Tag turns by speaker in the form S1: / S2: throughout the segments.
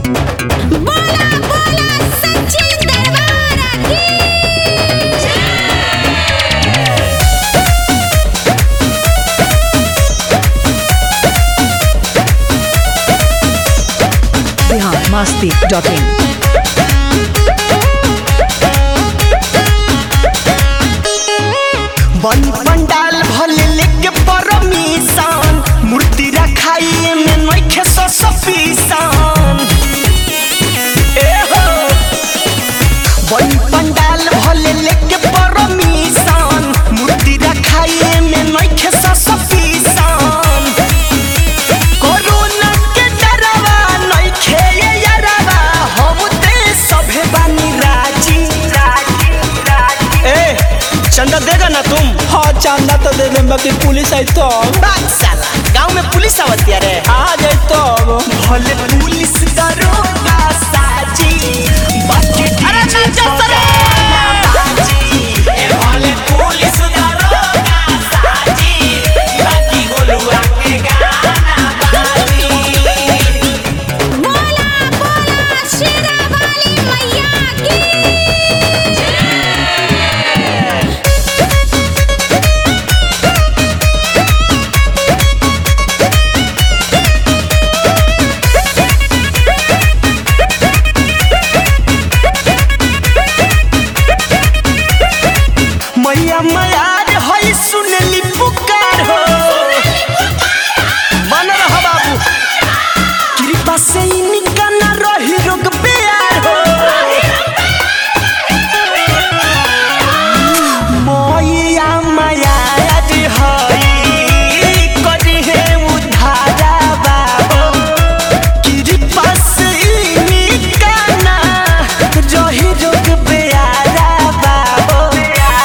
S1: बोला बोला सच्ची दरबार की
S2: biharmasti.in
S3: बन पंडाल भले लेके परमिशन मूर्ति रखाई में नइखे सो सफिशन ए हो बन पंडाल भले लेके परमिशन मूर्ति रखाई में नइखे सो सफिशन कोरोना के डरवा नइखे ये यारवा हम ते सभे बानी राजी राजी राजी ए चंदा देगा ना तुम
S4: हाँ चांदा तो दे दे बाकी पुलिस आई तो
S3: बात साला गांव में पुलिस आवती रे
S4: आ जाए तो
S3: भले पुलिस दरोगा साजी बाकी अरे नाचा सरे भले पुलिस दरोगा साजी बाकी गोलुआ के गाना बाजी
S1: बोला बोला शेरा वाली मैया की
S3: मैया मैयार हई सुनली पुकार हो मन रह बाबू कृपा से इनका न रही रोग प्यार हो मैया मैयार हई करी है उधारा बाबू कृपा से इनका न रही रोग प्यारा बाबू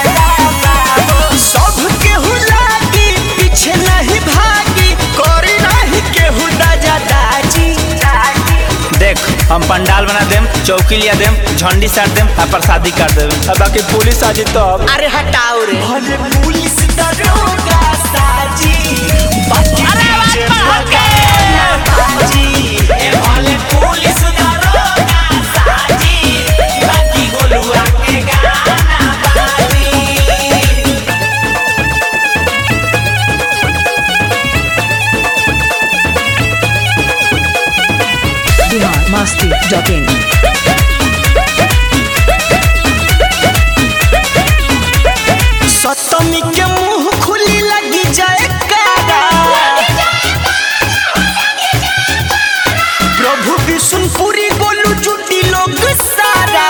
S3: सब केहू लागी पीछे नहीं भागी करी नहीं केहू दाजा दाजी
S4: देख हम पंडाल बना देम चौकी लिया देम झंडी साट देम आ प्रसादी कर देम आ बाकी पुलिस आ जाए तो
S3: अरे हटाओ रे भले पुलिस दरोगा साजी बाकी डीजे भगाना बाजी ए भले पुलिस दरोगा साजी बाकी गोलुआ के गाना बाजी
S2: biharmasti.in
S3: सतमी के मुंह खुली लगी जाए कारा प्रभु विष्णुपुरी गोलू जुटी लोग सारा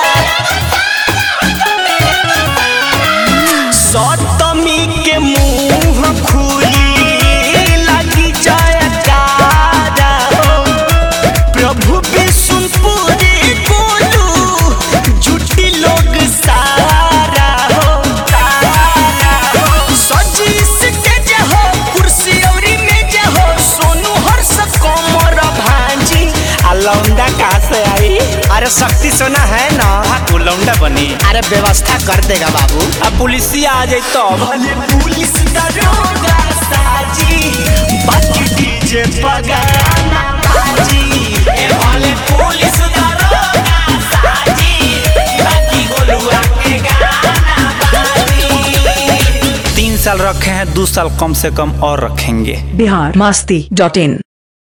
S3: सतमी के मुंह खुली लगी जाए कारा प्रभु विष्णुपुरी गोलू जुटी लोग सारा हो सजी स्टेज हो कुर्सी औरी मेज हो सोनू हर्ष कोमर भांजी
S4: आ लौंडा कहाँ से आई
S3: अरे शक्ति सोना है ना
S4: हाँ तू लौंडा बनी
S3: अरे व्यवस्था कर देगा बाबू
S4: आ पुलिसिया आ जाए तो
S3: भले पुलिस दरोगा साजी बाकी डीजे पगाना बाजी ए भले पुलिस दरोगा साजी बाकी गोलुआ के गाना बाजी
S4: तीन साल रखे हैं दो साल कम से कम और रखेंगे
S2: biharmasti.in